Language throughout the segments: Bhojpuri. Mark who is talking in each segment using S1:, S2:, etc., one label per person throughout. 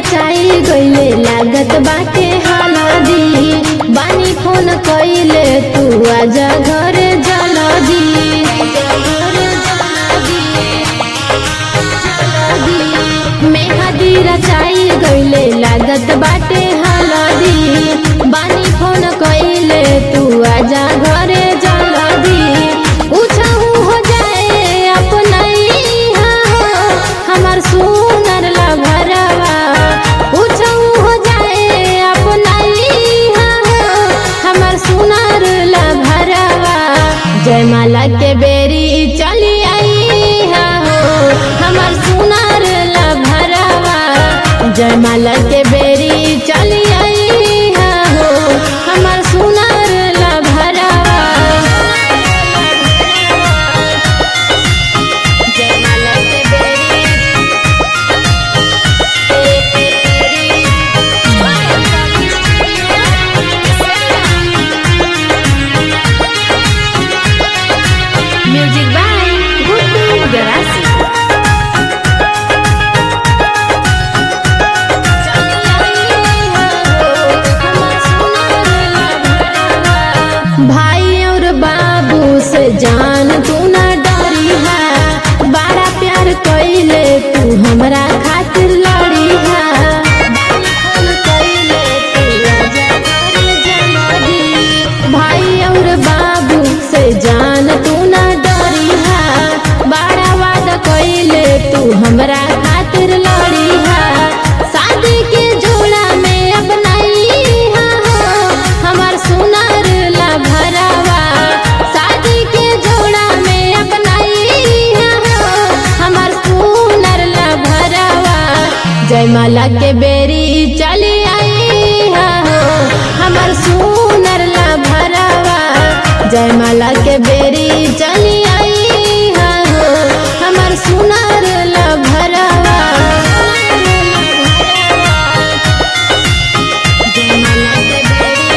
S1: रचाई गईले लागत बाटे हलदी बानी फोन कइले तू आजा घरे जल्दी मेहदी रचाई गईले लागत बाटे हलदी बानी फोन कइले तू आजा घरे जल्दी पूछहु हो जाए अपनैहा हमर सुनर लभरवा पूछहु हो जाए अपनैहा हमर सुनर लभरवा जयमाला के बेरी चली आई हो हमर सुनर लभरवा जयमाला के बेरी चली आई हो हमर सुनर लभरवा जयमाला के बेरी म्यूजिक बाय गुड्डू गरासी भाई और बाबू से जान तू ना डरी है बड़ा प्यार कइले तू हमरा खातिर लड़ी है भाई और बाबू से जान तू ना डरी है बड़ा वादा कइले तू हमरा खातिर लड़ी है शादी के जोड़ा में अपनाई हमार सुनर ला भरावा शादी के जोड़ा में अपनाई हमार सुनर ला भरावा जयमाला के बेरी चली आई हो हमर सुनर ला भरावा जयमाला के बेरी चली आई हो हमर सुनर ला भरावा जयमाला के बेरी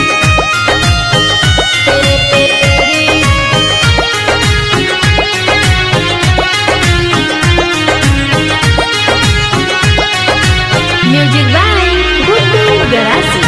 S1: म्यूजिक बाय गुड्डू गरासी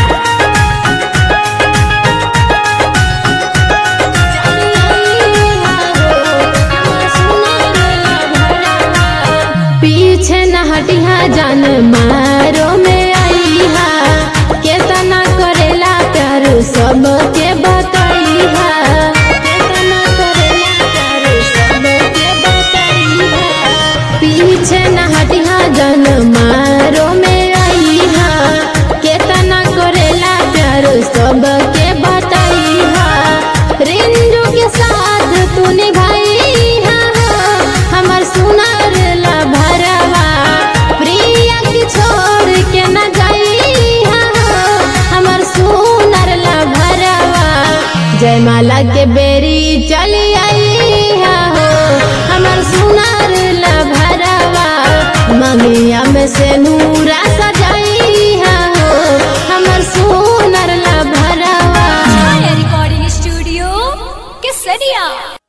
S1: पीछे न हटिहा जान मारो में आई हा केतना करेला प्यार सबके बतैहा केतना करेला प्यार सबके बतैहा पीछे न हटिहा जान मारो में आई हा केतना करेला प्यार सबके बतैहा रिंजू के साथ तू निभाई हमर सुनर ला भरवा प्रिया के छोड़ के न जाई हमर सुनर ला भरवा जयमाला के बेरी चली आई हो हमर सुनर ला भरवा ममिया में से नूरा सजाई हो हमर सुनर ला भरवा
S2: रिकॉर्डिंग स्टूडियो केसरिया